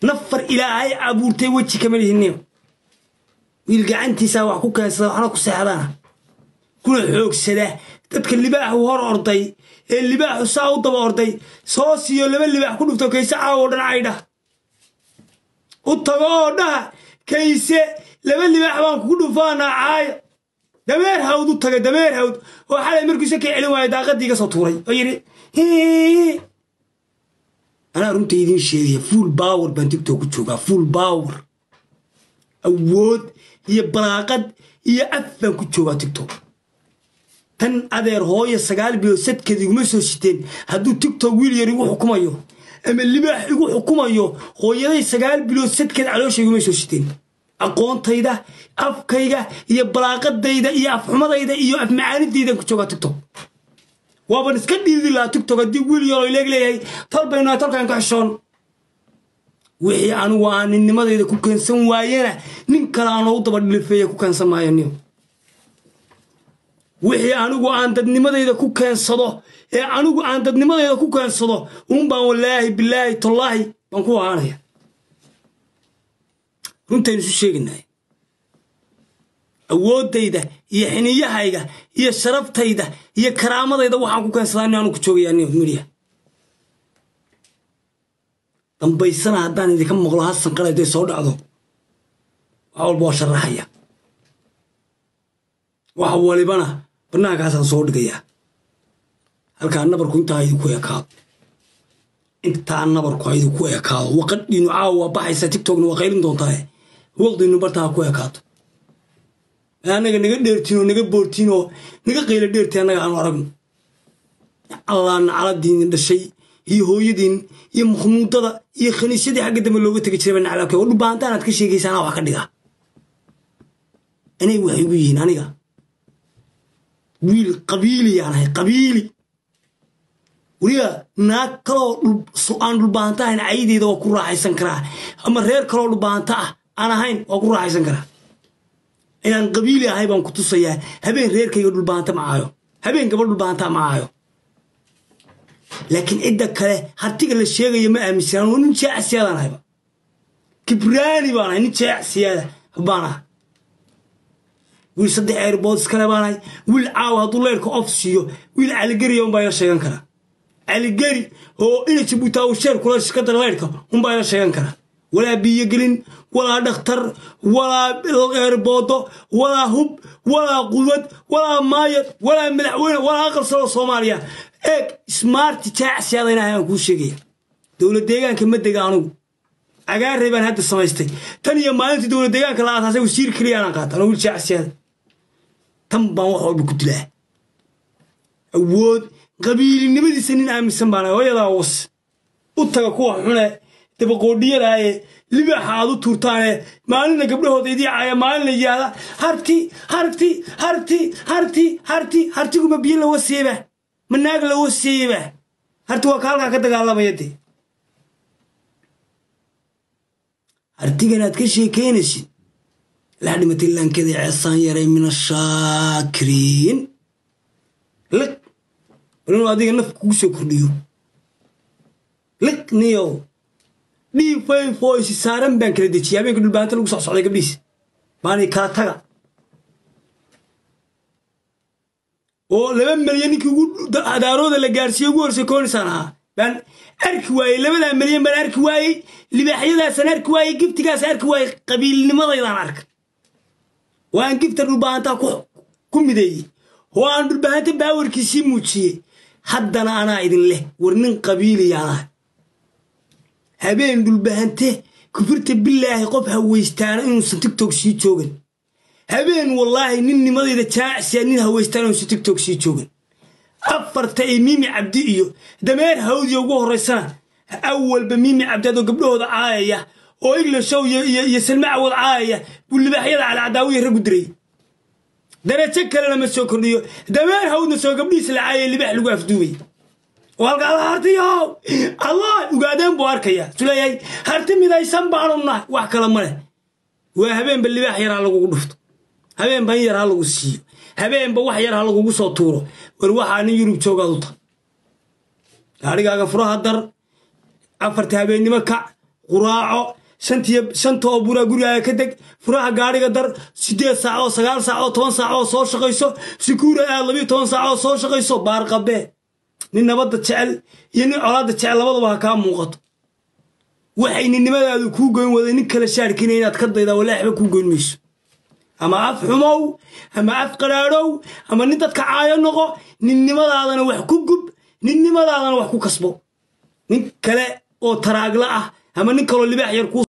nafar ilaahay abuurtay weji kama lihiniyo wiil gacantiisaa wax ku keensada waxna ku seexdana kuna xoogsada dadka libaaxu hor orday ee libaaxu saa u daba orday soo siiyo laba libaax ku dhufto kayse caawo dhan caydha u tago oo dhaha kayse laba libaax baan kugu dhufaanaa caaya dameer hawd u taga dameer hawd oo xalay markiisa ka celin waaya daaqadii iga soo tuuray oo yidhi anaa runta idiin sheegaya full power baan tigtok ku joogaa full power awood iyo balaaqad iyo af baan ku joogaa tigtok tan adeer hooya sagaal bilood sadkeed iguma soo siteen hadduu tigtok wiil yar igu xukumayo ama libaax igu xukumayo hooyaday sagaal bilood sadkeed caloosha iguma soo siteen aqoontayda afkayga iyo balaaqadayda iyo afxumadayda iyo afmacaanidaydan ku joogaa tigtok waaban iska dhiidi lahaa tigtok haddii wiil yaroo ileeg leeyahay tal baynu talkan ka xishoon wixii anigu aan ninnimadayda ku keensan waayena nin kale aan loogu daba dhilifeeya ku keensan maayo niyo wixii anigu aan dadnimadayda ku keensado ee anigu aan dadnimadayda ku keensado uun baan wallaahi bilaahi tallaahi baan ku ahaanaya runtaynu isu sheegaynay awooddayda iyo xiniyahayga iyo sharaftayda iyo karaamadayda waxaan ku keensadaa ni aanu ku joogayaa niyo midiya dambaysana haddaan idinka maqlo hasan qale hadday soo dhacdo wax walba waa sharaxaya wax walibana bannaankaasaan soo dhigayaa halkaa nabarku intaa idinku ekaado intaa nabarku idinku ekaado waqadhiinu caawa waa baxaysa tiktokna waa qaylin doontaa waqdiinu bartaa ku ekaato annaga naga dheertiin oo naga boortiin oo naga qayla dheertiin annaga aanu aragno allaana caladiinin dhashay iyo hooyadiin iyo makhmuudada iyo khaniisyadii xagga dambe looga tegi jiray naclaabke oo dhubaantaan aad ka sheegaysa anaa wax ka dhiga inay waxay igu yihiin aniga wiil qabiili yaan ahay qabiili weliba naag kaloo aan dhulbaanta ahayn caydeeda waa ku raaxaysan karaa ama reer kaloo dhulbaanta ah aan ahayn waa ku raaxaysan karaa inaan qabiili ahay baan ku tusayaa habeen reerkayga dhulbaanta ma aayo habeen gabadh dhulbaanta ma aayo laakiin cidda kale hartiga la sheegayo ma aaminsanaan oo nin jeecsiyaadaan ahayba kibraani baan ahay nin jeecsiyaada baan ah wiil saddex airbood iskale baan ahay wiil caawa hadduu leyrka of siiyo wiil caligeriya unbaa ila sheegan karaa caligeri oo ina jabuutaa uu sheer kula ka dara leyrka unbaa ila sheegan karaa walaa biyogelin walaa dhakhtar walaa eerboodo walaa hub walaa qudwad walaa maayad walaa madaxweyne walaa aqal salo soomaaliya eeg smarti jaacsiyaada inahay aan kuu sheegaya dowlad deegaanka ma dega anugu cagaarey baan hadda samaystay tan iyo maalintii dowlad deegaanka la aasaasay wasiir keliya anaan qaata anuu wiil jaacsiyaada tan baan wax walba ku dilaa awood qabiilinimadiisa nin aaminsan baan hooyadaa was u taga kuwa xune dabaqoodhiyadaaye libaaxa aad u tuurtaane maalinna gabdhahooda idii caaya maalinna yihahda harti harti harti harti harti hartiguma biyo lawa seeba ma naag lawa seeba harti waa ka halkaa ka dagaalamaya dee hartigan aad ka sheekaynaysid laa dhimatay laankeda ceesaan yaray min ashaakiriin liq bal inuu adiga naf kugu soo kordhiyo liq niyow dhii fayfoysi saaran baan kala dejiyay habeenka dhulbaanta lagu socsocday gabdhiis baanay kala taga oo laba milyan ninkii ugu adaarooda la gaarsiiye ugu horsay koonisaan ahaa baan arki waayey labadaa milyan baan arki waayey libaaxyadaasaan arki waayey giftigaas arki waayey qabiilnimadaydaan arka oo aan gifta dhulbahantaa ku mideeyey oo aan dhulbahanta baawarkiisii muujiyey haddana anaa idin leh war nin qabiiliyaan ah habeen dhulbahante kufirta bilaahi qof hawaystaana inuusan tigtok sii joogan habeen wallaahi nin nimadayda jaacsiya nin hawaystaana inuusan tigtok sii joogan afarta ee miimi cabdi iyo dameer hawdiya ugu horraysana awalba miimi cabdi adoo gabdhahooda caayaya oo iglashow iyo salma cawad caayaya buu libaaxyada calacadaawiya raggu diray darajo kalena ma soo kordhiyo dameer hawdna soo gabdhihiisa la caayaya libaax lagu afduubay oo halka alla hartiyow allah ugaadeen buu arkaya suleeyahay harti midaysan baanu nahay wax kale ma leh waa habeenba libaax yar ha lagugu dhufto habeenba in yar ha lagu siiyo habeenba wax yar ha lagugu soo tuuro war waxaa nin yurub joogaad u tahay gaarigaaga furaha dar afarta habeennimo kac quraaco shantiyo shanta oo buraa gurigaaga ka deg furaha gaadhiga dar siddeed saac oo sagaal saac oo toban saac oo soo shaqayso sikuura aad labiyo toban saac oo soo shaqayso baarqabee nin nabadda jecel iyo nin colaadda jecel labadaba ha kaa muuqato waxay ninnimadaadu kuu goyn waday nin kale shaarkina inaad ka daydaa walaaxba kuu goyn mayso ama af xumow ama af qadhaadhow ama nin dadka caayo noqo ninnimadaadana wax ku gub ninnimadaadana wax ku kasbo nin kale oo taraagla ah ama nin kaloo libaax yar kuu